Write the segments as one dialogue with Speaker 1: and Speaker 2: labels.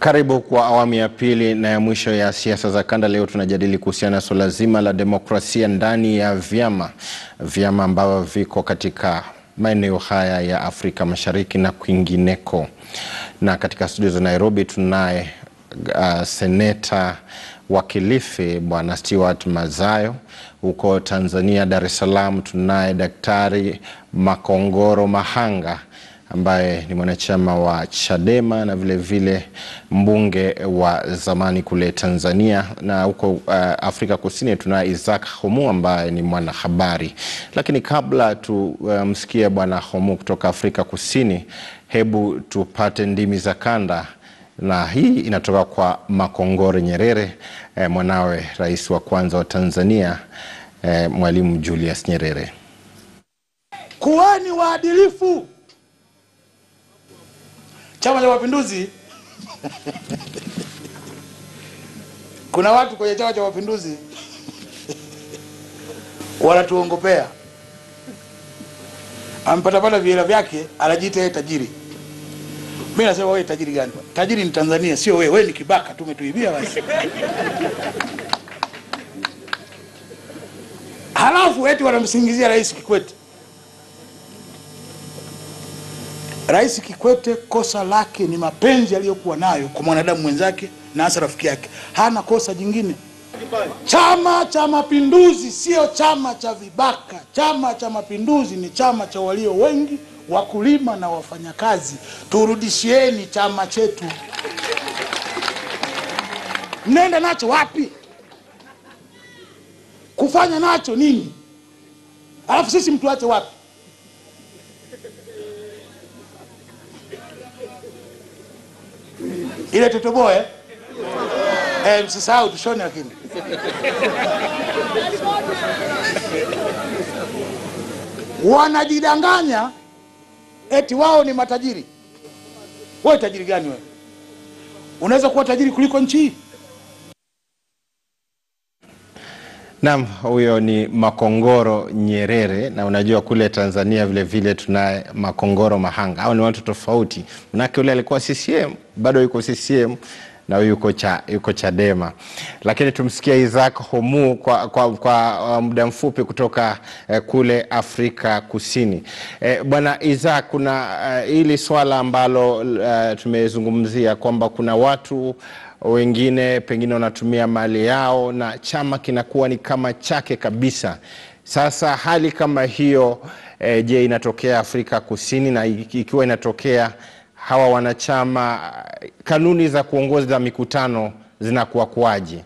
Speaker 1: Karibu kwa awamu ya pili na ya mwisho ya siasa za kanda. Leo tunajadili kuhusiana na suala zima la demokrasia ndani ya vyama vyama ambavyo viko katika maeneo haya ya Afrika Mashariki na kwingineko. Na katika studio za Nairobi tunaye uh, seneta wa Kilifi Bwana Stewart Mazayo. Huko Tanzania, Dar es Salaam, tunaye Daktari Makongoro Mahanga ambaye ni mwanachama wa Chadema na vile vile mbunge wa zamani kule Tanzania, na huko uh, Afrika Kusini tunaye Isaac Homu ambaye ni mwanahabari. Lakini kabla tumsikie uh, bwana Homu kutoka Afrika Kusini, hebu tupate ndimi za kanda, na hii inatoka kwa Makongoro Nyerere eh, mwanawe rais wa kwanza wa Tanzania eh, Mwalimu Julius Nyerere.
Speaker 2: Kuweni waadilifu. Chama cha Mapinduzi kuna watu kwenye Chama cha Mapinduzi wanatuongopea. Ampatapata vihela vyake, anajiita yeye tajiri. Mimi nasema wewe tajiri gani? Tajiri ni Tanzania, sio wewe. Wewe ni kibaka tu, umetuibia basi. Halafu eti wanamsingizia Rais Kikwete. Rais Kikwete kosa lake ni mapenzi aliyokuwa nayo kwa mwanadamu mwenzake na hasa rafiki yake. Hana kosa jingine. Chama cha Mapinduzi sio chama cha vibaka. Chama cha Mapinduzi ni chama cha walio wengi, wakulima na wafanyakazi. Turudishieni chama chetu. Mnaenda nacho wapi? Kufanya nacho nini? Alafu sisi mtuache wapi? ile totoboe eh? Eh, msisahau tushone, lakini wanajidanganya eti wao ni matajiri. Wewe tajiri gani wewe? Unaweza kuwa tajiri kuliko nchi hii?
Speaker 1: Naam, huyo ni Makongoro Nyerere, na unajua kule Tanzania vile vile tunaye Makongoro Mahanga. Hao ni watu tofauti, manake yule alikuwa CCM, bado yuko CCM na huyu yuko, cha, yuko Chadema. Lakini tumsikia Isaac Homu kwa, kwa, kwa uh, muda mfupi kutoka uh, kule Afrika Kusini. Eh, Bwana Isaac, kuna uh, hili swala ambalo uh, tumezungumzia kwamba kuna watu wengine pengine wanatumia mali yao na chama kinakuwa ni kama chake kabisa. Sasa hali kama hiyo e, je, inatokea Afrika Kusini? Na ikiwa inatokea, hawa wanachama, kanuni za kuongoza mikutano zinakuwa kuwaje?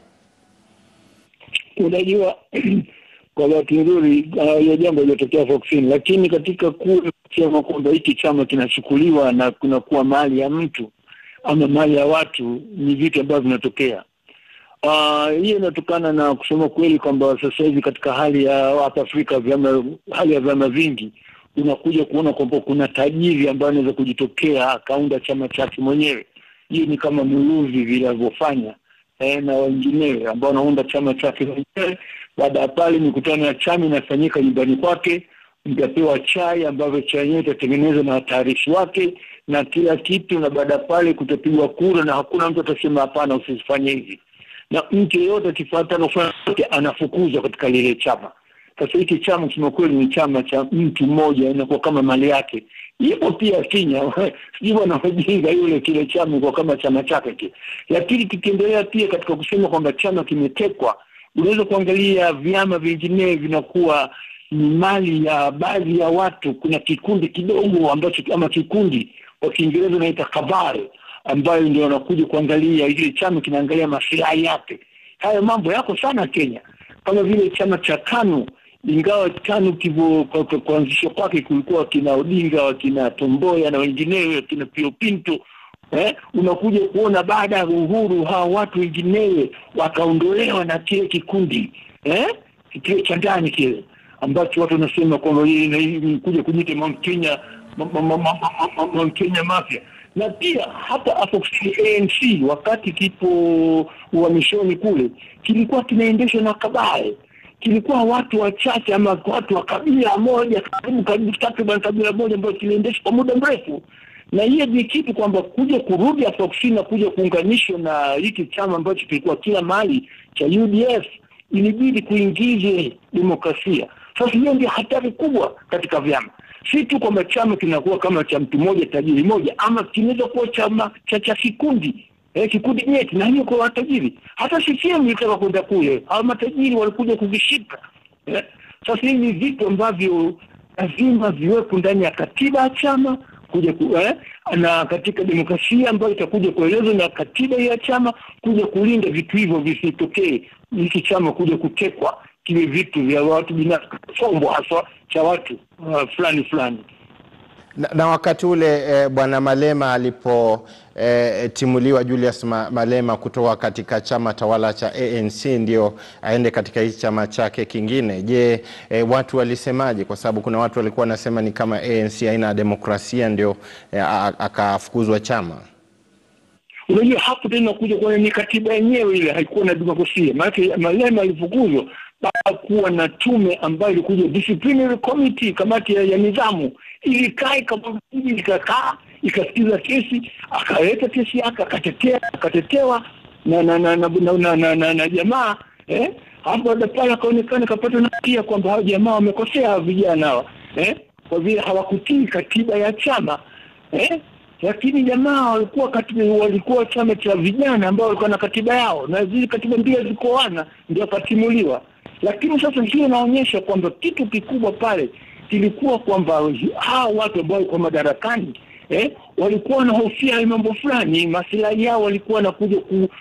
Speaker 3: Unajua, kwa bahati nzuri hiyo jambo iliyotokea Afrika Kusini, lakini katika kule kusema kwamba hiki chama kinachukuliwa na kunakuwa mali ya mtu ama mali ya watu ni vitu ambavyo vinatokea. Uh, hiyo inatokana na kusema kweli kwamba sasa hivi katika hali ya hapa Afrika vyama, hali ya vyama vingi unakuja kuona kwamba kuna tajiri ambaye anaweza kujitokea akaunda chama chake mwenyewe. Hiyo ni kama Muluvi vile alivyofanya eh, na wenginewe ambao wanaunda chama chake mwenyewe. Baada ya pale mikutano ya chama inafanyika nyumbani kwake, mtapewa chai ambavyo chai yenyewe itatengenezwa na watayarishi wake na kila kitu, na baada pale kutapigwa kura na hakuna mtu atasema hapana, usifanye hivi, na mtu yeyote akifuata na kufanya yote anafukuzwa katika lile chama. Sasa hiki chama kusema kweli ni chama cha mtu mmoja, inakuwa kama mali yake. Ipo pia Kenya, sijui bwana wajinga yule, kile chama kwa kama chama chake kile. Lakini tukiendelea pia katika kusema kwamba chama kimetekwa, unaweza kuangalia vyama vinginevyo vinakuwa ni mali ya baadhi ya watu. Kuna kikundi kidogo ambacho ama kikundi kwa Kiingereza unaita kabare, ambayo ndio wanakuja kuangalia ile chama kinaangalia maslahi yake. Haya mambo yako sana Kenya, kama vile chama cha KANU, ingawa KANU kivyo kuanzishwa kwake kulikuwa kina Odinga, wakina Tomboya na wenginewe, kina Pio Pinto eh, unakuja kuona baada ya uhuru hawa watu wenginewe wakaondolewa na kile kikundi eh, kile cha ndani kile ambacho watu wanasema kwamba kuja kunyita Mount Kenya Mount Kenya Mafia, na pia hata hapo ANC wakati kipo uhamishoni kule kilikuwa kinaendeshwa na kabare, kilikuwa watu wachache ama watu wa kabila moja, karibu karibu takriban kabila moja ambayo kiliendeshwa kwa muda mrefu, na hiyo ni kitu kwamba kuja kurudi Afrika Kusini na kuja kuunganishwa na hiki chama ambacho kilikuwa kila mahali cha UDF, ilibidi kuingize demokrasia. Sasa hiyo ndio hatari kubwa katika vyama, si tu kwamba chama kinakuwa kama cha mtu mmoja tajiri moja, ama kinaweza kuwa chama cha cha kikundi eh, kikundi nyeti, na hiyo kwa watajiri. Hata CCM ilitaka kwenda kule, hao matajiri walikuja kuvishika eh. Sasa hivi ni vitu ambavyo lazima viwepo ndani ya katiba ya chama kuja ku, eh, na katika demokrasia ambayo itakuja kuelezwa na katiba ya chama kuja kulinda vitu hivyo visitokee, hiki chama kuja kutekwa kiwe vitu vya watu binafsi, chombo haswa cha watu uh, fulani fulani.
Speaker 1: Na, na wakati ule eh, bwana Malema alipotimuliwa eh, Julius Ma, Malema kutoka katika chama tawala cha ANC ndio aende katika hii chama chake kingine. Je, eh, watu walisemaje? Kwa sababu kuna watu walikuwa wanasema ni kama ANC haina demokrasia ndio eh, akafukuzwa chama.
Speaker 3: Unajua hapo tena kuja kwa ni katiba yenyewe ile haikuwa na demokrasia. Maana Malema alifukuzwa baada kuwa na tume ambayo ilikuja disciplinary committee, kamati ya, ya nidhamu ilikaa ikakaa ikasikiza kesi, akaleta kesi yake akatetea akatetewa na na na na, na, na, na, na, na jamaa eh, hapo baada pale akaonekana kapata na pia kwamba hao jamaa wamekosea vijana hawa eh, kwa vile hawakutii katiba ya chama eh, lakini jamaa walikuwa katiba, walikuwa chama cha vijana ambao walikuwa na katiba yao na zile katiba mbili zikoana ndio akatimuliwa. Lakini sasa hiyo inaonyesha kwamba kitu kikubwa pale kilikuwa kwamba hao watu ambao walikuwa madarakani eh, walikuwa wanahofia mambo fulani, maslahi yao walikuwa wanakuja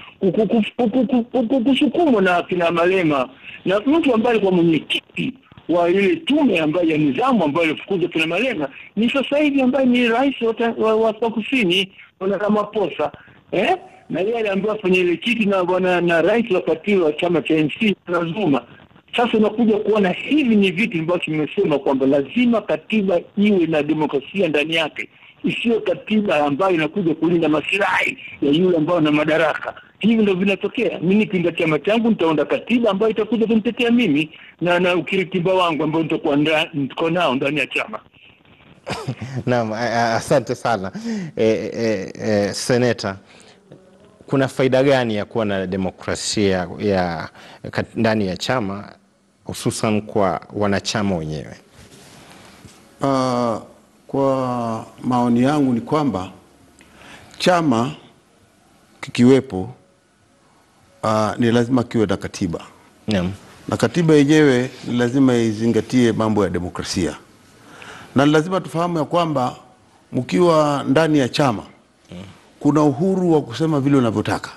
Speaker 3: kusukumwa na kina Malema na mtu ambaye alikuwa mwenyekiti wa ile tume ambayo ya nidhamu ambayo ilifukuza kina Malema ni sasa hivi ambaye ni rais wa Afrika Kusini Bwana Ramaphosa eh? na yeye aliambiwa afanye ile kiti na bwana na rais wakati wa chama cha ANC na Zuma. Sasa unakuja kuona hivi ni vitu ambavyo nimesema kwamba lazima katiba iwe na demokrasia ndani yake, isiyo katiba ambayo inakuja kulinda masilahi ya yule ambao na madaraka. Hivi ndio vinatokea. Mimi nikiunda chama changu nitaunda katiba ambayo itakuja kunitetea mimi na na ukiritimba wangu ambao nitakuwa niko nao ndani ya chama.
Speaker 1: Naam, asante sana e, e, e, seneta kuna faida gani ya kuwa na demokrasia ya ndani ya chama hususan kwa wanachama wenyewe?
Speaker 4: Uh, kwa maoni yangu ni kwamba chama kikiwepo, uh, ni lazima kiwe na katiba
Speaker 1: Naam.
Speaker 4: na katiba yenyewe ni lazima izingatie mambo ya demokrasia, na ni lazima tufahamu ya kwamba mkiwa ndani ya chama kuna uhuru wa kusema vile unavyotaka,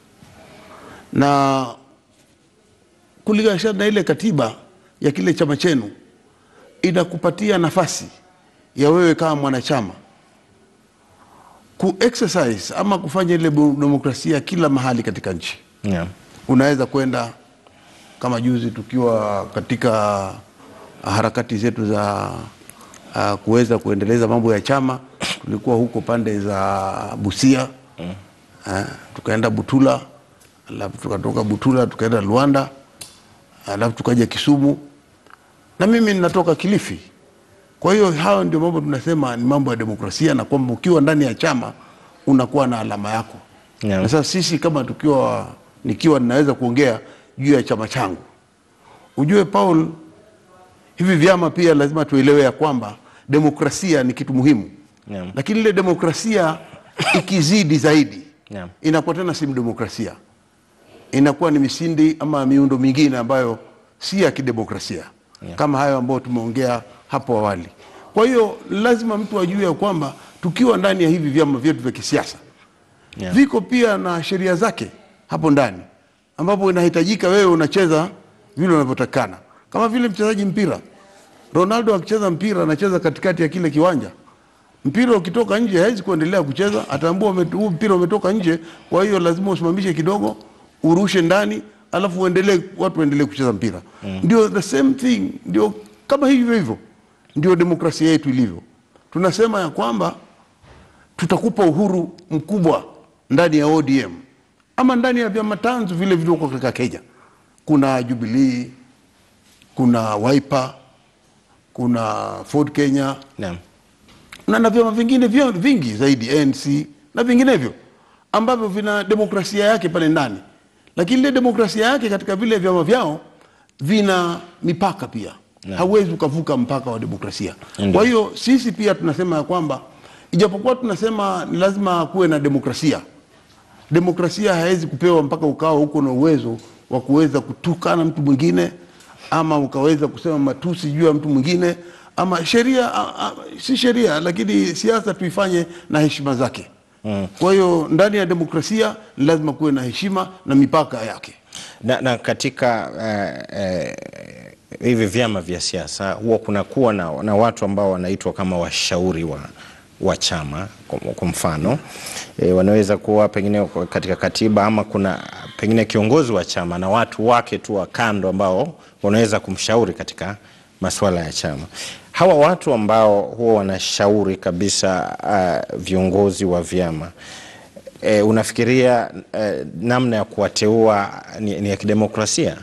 Speaker 4: na kulingana na ile katiba ya kile chama chenu inakupatia nafasi ya wewe kama mwanachama ku exercise ama kufanya ile demokrasia kila mahali katika nchi.
Speaker 1: Naam.
Speaker 4: Unaweza kwenda kama juzi tukiwa katika harakati zetu za uh, kuweza kuendeleza mambo ya chama, tulikuwa huko pande za Busia mm. uh, tukaenda Butula, alafu tukatoka Butula tukaenda Luanda, alafu tukaja Kisumu na mimi ninatoka Kilifi. Kwa hiyo hayo ndio mambo tunasema ni mambo ya demokrasia, na kwamba ukiwa ndani ya chama unakuwa na alama yako
Speaker 1: Naam.
Speaker 4: na sasa sisi kama tukiwa nikiwa ninaweza kuongea juu ya chama changu, ujue Paul, hivi vyama pia lazima tuelewe ya kwamba demokrasia ni kitu muhimu
Speaker 1: Naam.
Speaker 4: lakini ile demokrasia ikizidi zaidi
Speaker 1: Naam.
Speaker 4: inakuwa tena si demokrasia, inakuwa ni misindi ama miundo mingine ambayo si ya kidemokrasia
Speaker 1: Yeah.
Speaker 4: kama hayo ambayo tumeongea hapo awali. Kwa hiyo lazima mtu ajue ya kwamba tukiwa ndani ya hivi vyama vyetu vya kisiasa
Speaker 1: Yeah.
Speaker 4: viko pia na sheria zake hapo ndani, ambapo inahitajika wewe unacheza vile unavyotakana, kama vile mchezaji mpira. Ronaldo akicheza mpira anacheza katikati ya kile kiwanja. Mpira ukitoka nje hawezi kuendelea kucheza, ataambua ume- huu mpira umetoka nje, kwa hiyo lazima usimamishe kidogo, urushe ndani, alafu uendelee, watu waendelee kucheza mpira. Ndio the same thing, ndio kama hivyo hivyo, ndio demokrasia yetu ilivyo. Tunasema ya kwamba tutakupa uhuru mkubwa ndani ya ODM ama ndani ya vyama tanzu vile vilivyoko katika Kenya. Kuna Jubilee, kuna Wiper, kuna Ford Kenya,
Speaker 1: Naam.
Speaker 4: na na vyama vingine vyo vingi zaidi ANC na vinginevyo ambavyo vina demokrasia yake pale ndani, lakini ile demokrasia yake katika vile vyama vyao vina mipaka pia hauwezi ukavuka mpaka wa demokrasia. Kwa hiyo sisi pia tunasema ya kwamba ijapokuwa tunasema ni lazima kuwe na demokrasia, demokrasia haiwezi kupewa mpaka ukawa huko na uwezo wa kuweza kutukana mtu mwingine ama ukaweza kusema matusi juu ya mtu mwingine ama sheria a- a- si sheria, lakini siasa tuifanye na heshima zake. Kwa hiyo ndani ya demokrasia ni lazima kuwe na heshima na mipaka yake.
Speaker 1: Na, na katika eh, eh, hivi vyama vya siasa huwa kunakuwa na, na watu ambao wanaitwa kama washauri wa, wa chama kwa, kwa mfano e, wanaweza kuwa pengine kwa- katika katiba ama kuna pengine kiongozi wa chama na watu wake tu wa kando ambao wanaweza kumshauri katika masuala ya chama. Hawa watu ambao huwa wanashauri kabisa uh, viongozi wa vyama E, unafikiria e, namna ya kuwateua ni, ni ya kidemokrasia?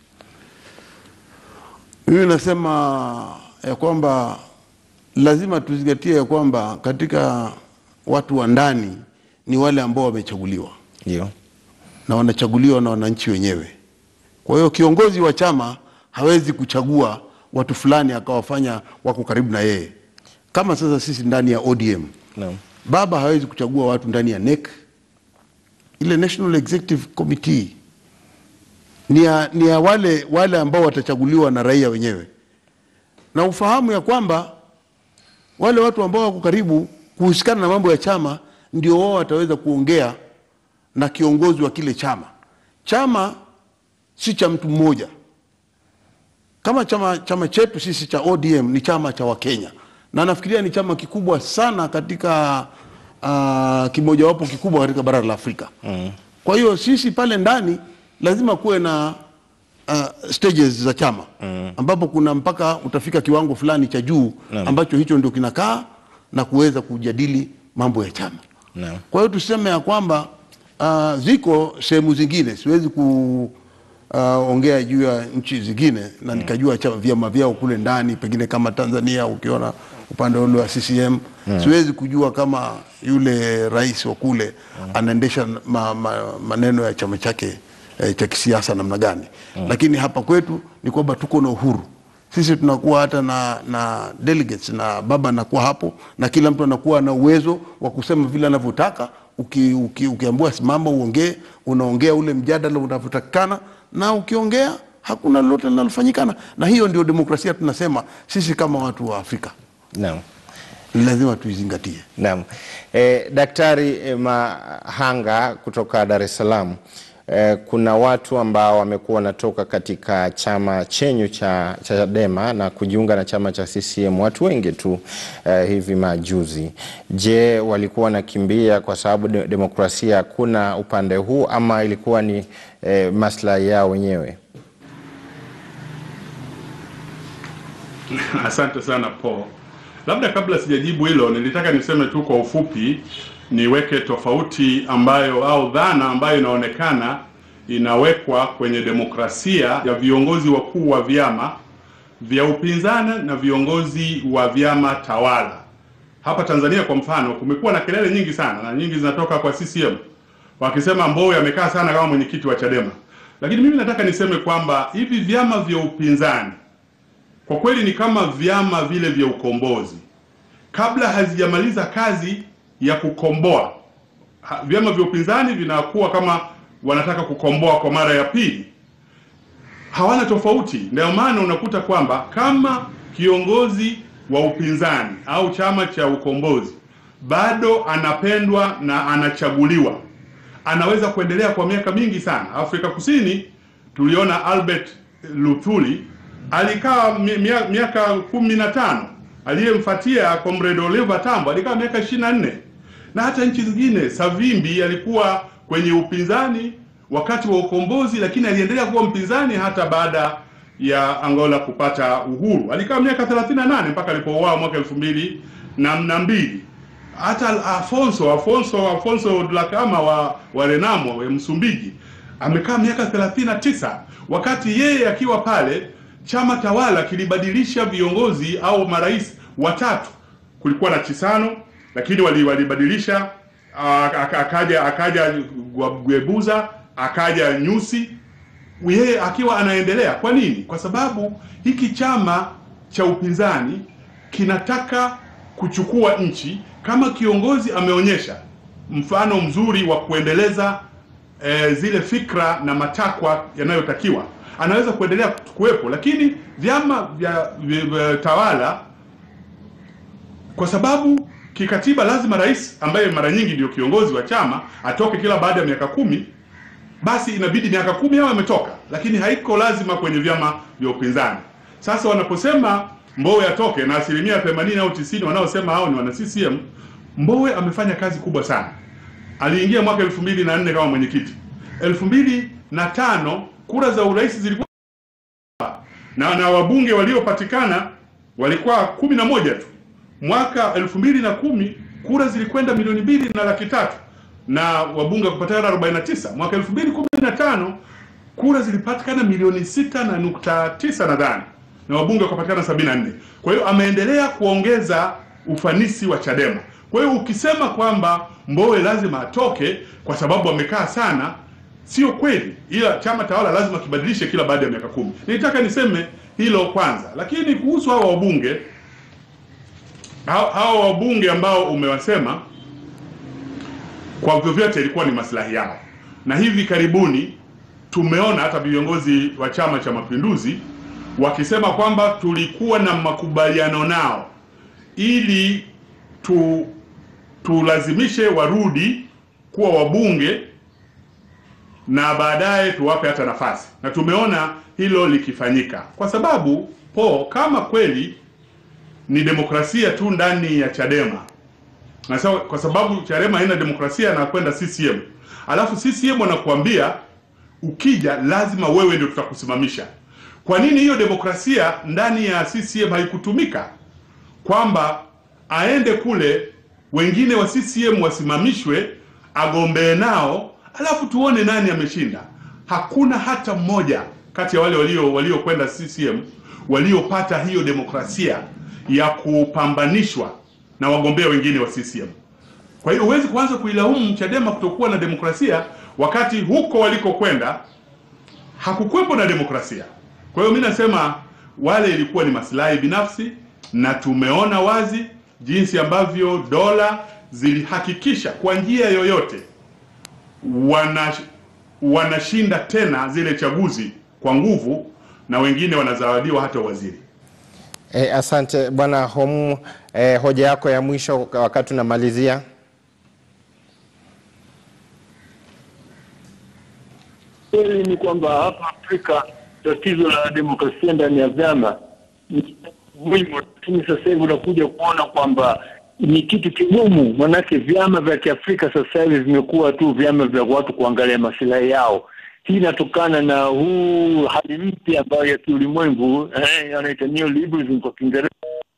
Speaker 4: Mimi nasema ya kwamba lazima tuzingatie ya kwamba katika watu wa ndani ni wale ambao wamechaguliwa
Speaker 1: Ndio.
Speaker 4: na wanachaguliwa na wananchi wenyewe. Kwa hiyo kiongozi wa chama hawezi kuchagua watu fulani akawafanya wako karibu na yeye, kama sasa sisi ndani ya ODM
Speaker 1: Naam.
Speaker 4: baba hawezi kuchagua watu ndani ya NEC. Ile National Executive Committee ni ya, ni ya wale, wale ambao watachaguliwa na raia wenyewe, na ufahamu ya kwamba wale watu ambao wako karibu kuhusikana na mambo ya chama ndio wao wataweza kuongea na kiongozi wa kile chama. Chama si cha mtu mmoja. Kama chama, chama chetu sisi cha ODM ni chama cha Wakenya na nafikiria ni chama kikubwa sana katika uh, kimojawapo kikubwa katika bara la Afrika mm. Kwa hiyo sisi pale ndani lazima kuwe na uh, stages za chama mm. ambapo kuna mpaka utafika kiwango fulani cha juu ambacho hicho ndio kinakaa na kuweza kujadili mambo ya chama
Speaker 1: Naam.
Speaker 4: kwa hiyo tuseme ya kwamba uh, ziko sehemu zingine, siwezi kuongea juu ya nchi zingine na nikajua chama vyama vyao kule ndani, pengine kama Tanzania ukiona upande ule wa CCM siwezi kujua kama yule rais wa kule anaendesha ma, ma, maneno ya chama chake eh, cha kisiasa namna gani, lakini hapa kwetu ni kwamba tuko na uhuru sisi tunakuwa hata na, na delegates na baba anakuwa hapo na kila mtu anakuwa na uwezo wa kusema vile anavyotaka. Uki, uki, ukiambiwa simama uongee, unaongea ule mjadala unavyotakikana, na ukiongea hakuna lolote linalofanyikana, na hiyo ndio demokrasia tunasema sisi kama watu wa Afrika
Speaker 1: Naam.
Speaker 4: ni lazima tuizingatie.
Speaker 1: Naam. E, Daktari e, Mahanga kutoka Dar es Salaam. E, kuna watu ambao wamekuwa wanatoka katika chama chenyu cha cha Chadema na kujiunga na chama cha CCM, watu wengi tu e, hivi majuzi. Je, walikuwa wanakimbia kwa sababu de demokrasia hakuna upande huu ama ilikuwa ni e, maslahi yao wenyewe?
Speaker 5: Asante sana Paul. Labda kabla sijajibu hilo, nilitaka niseme tu kwa ufupi, niweke tofauti ambayo au dhana ambayo inaonekana inawekwa kwenye demokrasia ya viongozi wakuu wa vyama vya upinzani na viongozi wa vyama tawala. Hapa Tanzania kwa mfano, kumekuwa na kelele nyingi sana na nyingi zinatoka kwa CCM wakisema Mbowe amekaa sana kama mwenyekiti wa Chadema, lakini mimi nataka niseme kwamba hivi vyama vya upinzani kwa kweli ni kama vyama vile vya ukombozi, kabla hazijamaliza kazi ya kukomboa. Ha- Vyama vya upinzani vinakuwa kama wanataka kukomboa kwa mara ya pili, hawana tofauti. Ndio maana unakuta kwamba kama kiongozi wa upinzani au chama cha ukombozi bado anapendwa na anachaguliwa, anaweza kuendelea kwa miaka mingi sana. Afrika Kusini tuliona Albert Luthuli alikaa mi- mia- miaka kumi na tano. Aliyemfuatia Comrade Oliver Tambo alikaa miaka ishirini na nne na hata nchi zingine. Savimbi alikuwa kwenye upinzani wakati wa ukombozi, lakini aliendelea kuwa mpinzani hata baada ya Angola kupata uhuru. Alikaa miaka 38 mpaka alipouawa mwaka elfu mbili na na mbili. Hata Afonso Afonso Afonso Dhlakama wa, wa Renamo wa Msumbiji amekaa miaka 39 wakati yeye akiwa pale chama tawala kilibadilisha viongozi au marais watatu kulikuwa na Chisano, lakini wali- walibadilisha ah, aka- akaja akaja Gwebuza akaja Nyusi yeye akiwa anaendelea. Kwa nini? Kwa sababu hiki chama cha upinzani kinataka kuchukua nchi. Kama kiongozi ameonyesha mfano mzuri wa kuendeleza eh, zile fikra na matakwa yanayotakiwa, anaweza kuendelea kuwepo, lakini vyama vya, vya, vya tawala kwa sababu kikatiba lazima rais ambaye mara nyingi ndio kiongozi wa chama atoke kila baada ya miaka kumi basi inabidi miaka kumi hao ametoka, lakini haiko lazima kwenye vyama vya upinzani. Sasa wanaposema Mbowe atoke na asilimia 80 au 90 wanaosema hao ni wana CCM, Mbowe amefanya kazi kubwa sana. Aliingia mwaka 2004 kama mwenyekiti. 2005 kura za urais zilikuwa na, na wabunge waliopatikana walikuwa kumi na moja tu. Mwaka elfu mbili na kumi kura zilikwenda milioni mbili na laki tatu na wabunge kupatikana 49. Mwaka elfu mbili kumi na tano kura zilipatikana milioni sita na nukta tisa nadhani na wabunge wakapatikana 74. Kwa hiyo ameendelea kuongeza ufanisi wa Chadema. Kwa hiyo ukisema kwamba Mbowe lazima atoke kwa sababu amekaa sana sio kweli, ila chama tawala lazima kibadilishe kila baada ya miaka kumi. Nilitaka niseme hilo kwanza, lakini kuhusu hawa wabunge hawa hawa wabunge ambao umewasema, kwa vyovyote ilikuwa ni maslahi yao, na hivi karibuni tumeona hata viongozi wa Chama cha Mapinduzi wakisema kwamba tulikuwa na makubaliano nao ili tu tulazimishe warudi kuwa wabunge na baadaye tuwape hata nafasi, na tumeona hilo likifanyika, kwa sababu po kama kweli ni demokrasia tu ndani ya Chadema na sawa, kwa sababu Chadema haina demokrasia na kwenda CCM, alafu CCM wanakuambia ukija lazima wewe ndio tutakusimamisha. Kwa nini hiyo demokrasia ndani ya CCM haikutumika kwamba aende kule wengine wa CCM wasimamishwe, agombee nao, alafu tuone nani ameshinda. Hakuna hata mmoja kati ya wale walio waliokwenda CCM waliopata hiyo demokrasia ya kupambanishwa na wagombea wengine wa CCM. Kwa hiyo huwezi kuanza kuilaumu Chadema kutokuwa na demokrasia wakati huko walikokwenda hakukuwepo na demokrasia. Kwa hiyo mimi nasema wale ilikuwa ni maslahi binafsi, na tumeona wazi jinsi ambavyo dola zilihakikisha kwa njia yoyote wana wanashinda tena zile chaguzi kwa nguvu, na wengine wanazawadiwa hata waziri.
Speaker 1: E, asante bwana Homu. E, hoja yako ya mwisho wakati unamalizia.
Speaker 3: Kweli ni kwamba hapa Afrika tatizo la demokrasia ndani ya vyama ni muhimu, lakini sasa hivi unakuja kuona kwamba ni kitu kigumu, manake vyama vya Kiafrika sasa hivi vimekuwa tu vyama vya watu kuangalia masilahi yao. Hii inatokana na huu hali mpya ambayo ya kiulimwengu eh, anaita neoliberalism kwa Kiingereza.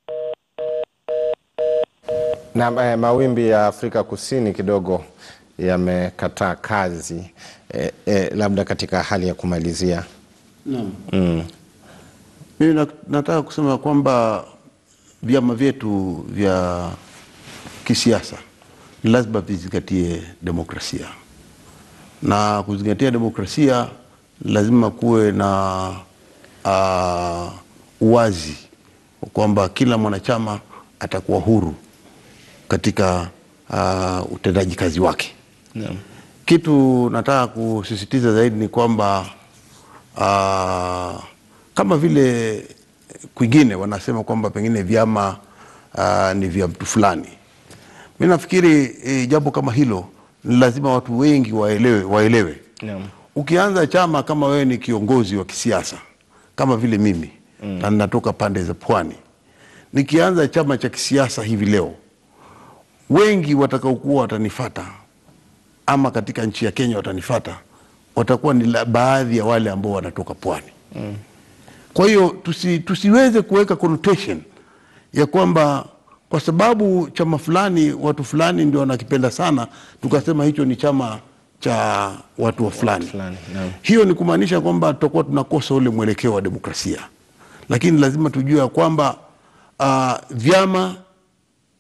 Speaker 1: Na e, mawimbi ya Afrika Kusini kidogo yamekataa kazi e, e, labda katika hali ya kumalizia
Speaker 4: Naam.
Speaker 1: mm.
Speaker 4: Mimi na- nataka kusema kwamba vyama vyetu vya kisiasa ni lazima vizingatie demokrasia, na kuzingatia demokrasia lazima kuwe na uh, uwazi kwamba kila mwanachama atakuwa huru katika uh, utendaji kazi wake. Kitu nataka kusisitiza zaidi ni kwamba uh, kama vile kwingine wanasema kwamba pengine vyama uh, ni vya mtu fulani. Mi nafikiri e, jambo kama hilo ni lazima watu wengi waelewe, waelewe.
Speaker 1: Naam.
Speaker 4: Ukianza chama kama wewe ni kiongozi wa kisiasa kama vile mimi mm. na ninatoka pande za pwani, nikianza chama cha kisiasa hivi leo, wengi watakaokuwa watanifata ama katika nchi ya Kenya watanifata watakuwa ni la- baadhi ya wale ambao wanatoka pwani mm. Kwa hiyo tusi, tusiweze kuweka connotation ya kwamba kwa sababu chama fulani watu fulani ndio wanakipenda sana, tukasema hicho ni chama cha watu wa fulani.
Speaker 1: fulani, naam.
Speaker 4: Hiyo ni kumaanisha kwamba tutakuwa tunakosa ule mwelekeo wa demokrasia, lakini lazima tujue ya kwamba uh, vyama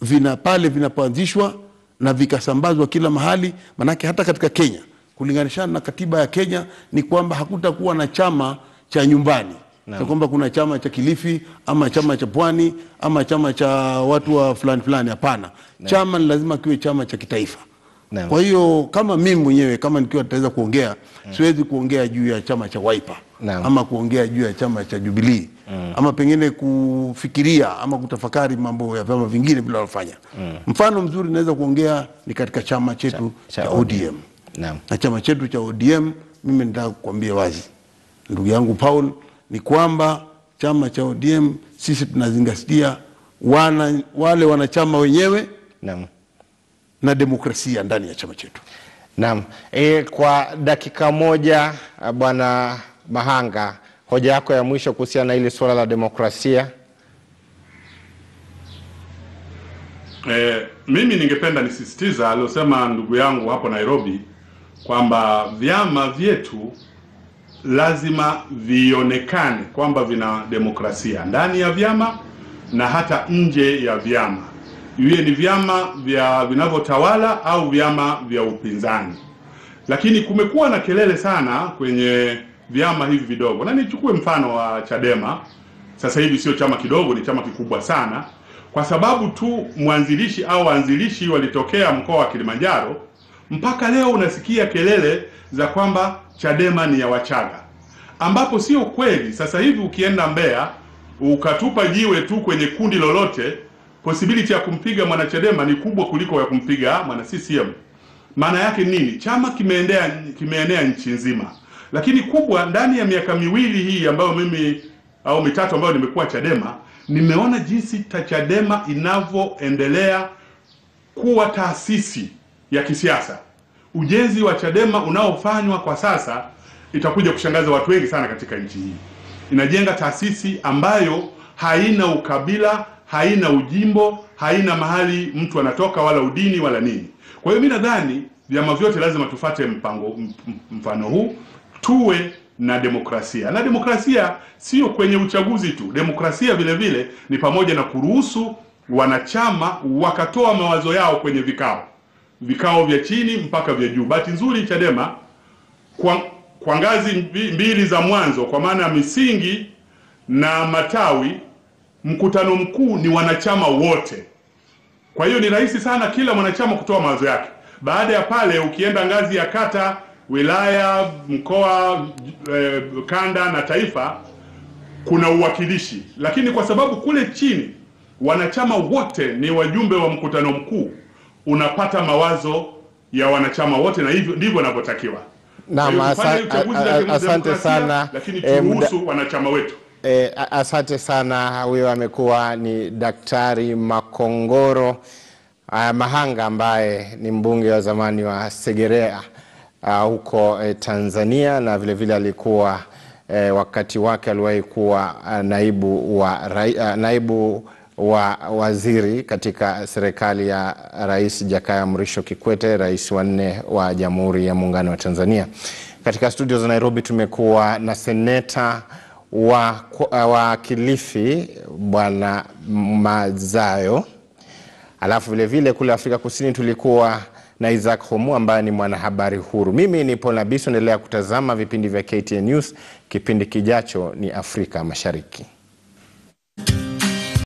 Speaker 4: vina pale vinapoanzishwa na vikasambazwa kila mahali, manake hata katika Kenya kulinganishana na katiba ya Kenya ni kwamba hakutakuwa na chama cha nyumbani cha kwamba kuna chama cha Kilifi ama chama cha Pwani ama chama cha watu wa fulani fulani. Hapana, chama ni lazima kiwe chama cha kitaifa.
Speaker 1: Naam.
Speaker 4: Kwa hiyo kama mimi mwenyewe kama nikiwa nitaweza kuongea, siwezi kuongea juu ya chama cha Wiper
Speaker 1: Naam.
Speaker 4: ama kuongea juu ya chama cha Jubilee ama pengine kufikiria ama kutafakari mambo ya vyama vingine vile wanafanya. Mfano mzuri naweza kuongea ni katika chama chetu
Speaker 1: cha
Speaker 4: cha, ODM
Speaker 1: Naam.
Speaker 4: na chama chetu cha ODM, mimi nataka kukwambia wazi ndugu yangu Paul, ni kwamba chama cha ODM sisi tunazingatia wana, wale wanachama wenyewe
Speaker 1: Naam.
Speaker 4: na demokrasia ndani ya chama chetu.
Speaker 1: Naam. E, kwa dakika moja ah, Bwana Mahanga, hoja yako ya mwisho kuhusiana na hili suala la demokrasia.
Speaker 5: E, mimi ningependa nisisitiza aliosema ndugu yangu hapo Nairobi kwamba vyama vyetu lazima vionekane kwamba vina demokrasia ndani ya vyama na hata nje ya vyama, iwe ni vyama vya vinavyotawala au vyama vya upinzani. Lakini kumekuwa na kelele sana kwenye vyama hivi vidogo, na nichukue mfano wa Chadema. Sasa hivi sio chama kidogo, ni chama kikubwa sana, kwa sababu tu mwanzilishi au waanzilishi walitokea mkoa wa Kilimanjaro. Mpaka leo unasikia kelele za kwamba Chadema ni ya Wachaga, ambapo sio kweli. Sasa hivi ukienda Mbeya ukatupa jiwe tu kwenye kundi lolote, possibility ya kumpiga mwanachadema ni kubwa kuliko ya kumpiga mwana CCM. Maana yake nini? Chama kimeenea kimeenea nchi nzima, lakini kubwa, ndani ya miaka miwili hii ambayo mimi au mitatu ambayo nimekuwa Chadema, nimeona jinsi ta Chadema inavyoendelea kuwa taasisi ya kisiasa. Ujenzi wa Chadema unaofanywa kwa sasa itakuja kushangaza watu wengi sana katika nchi hii. Inajenga taasisi ambayo haina ukabila, haina ujimbo, haina mahali mtu anatoka wala udini wala nini. Kwa hiyo mimi nadhani vyama vyote lazima tufate mpango m- m- mfano huu, tuwe na demokrasia. Na demokrasia sio kwenye uchaguzi tu. Demokrasia vile vile ni pamoja na kuruhusu wanachama wakatoa mawazo yao kwenye vikao, vikao vya chini mpaka vya juu. Bahati nzuri Chadema kwa, kwa ngazi mbi- mbili za mwanzo, kwa maana ya misingi na matawi, mkutano mkuu ni wanachama wote. Kwa hiyo ni rahisi sana kila mwanachama kutoa mawazo yake. Baada ya pale, ukienda ngazi ya kata, wilaya, mkoa, eh, kanda na taifa, kuna uwakilishi, lakini kwa sababu kule chini wanachama wote ni wajumbe wa mkutano mkuu, unapata mawazo ya wanachama wote, na hivyo ndivyo inavyotakiwa.
Speaker 1: Naam,
Speaker 5: Kwa hiyo tufanye
Speaker 1: asa-
Speaker 5: uchaguzi
Speaker 1: a- a-
Speaker 5: za
Speaker 1: asante
Speaker 5: kidemokrasia,
Speaker 1: sana.
Speaker 5: lakini
Speaker 1: Eh, muda-
Speaker 5: turuhusu wanachama wetu
Speaker 1: E, asante sana. Huyo amekuwa ni Daktari Makongoro uh, Mahanga ambaye ni mbunge wa zamani wa Segerea uh, huko eh, Tanzania na vilevile vile alikuwa eh, wakati wake aliwahi kuwa uh, naibu wa rai, uh, naibu wa waziri katika serikali ya Rais Jakaya Mrisho Kikwete, rais wa nne wa Jamhuri ya Muungano wa Tanzania. Katika studio za Nairobi tumekuwa na seneta wa, wa Kilifi Bwana Mazayo, alafu vilevile kule Afrika Kusini tulikuwa na Isaac Homu ambaye ni mwanahabari huru. Mimi ni Paul Nabiso, endelea kutazama vipindi vya KTN News. Kipindi kijacho ni Afrika Mashariki.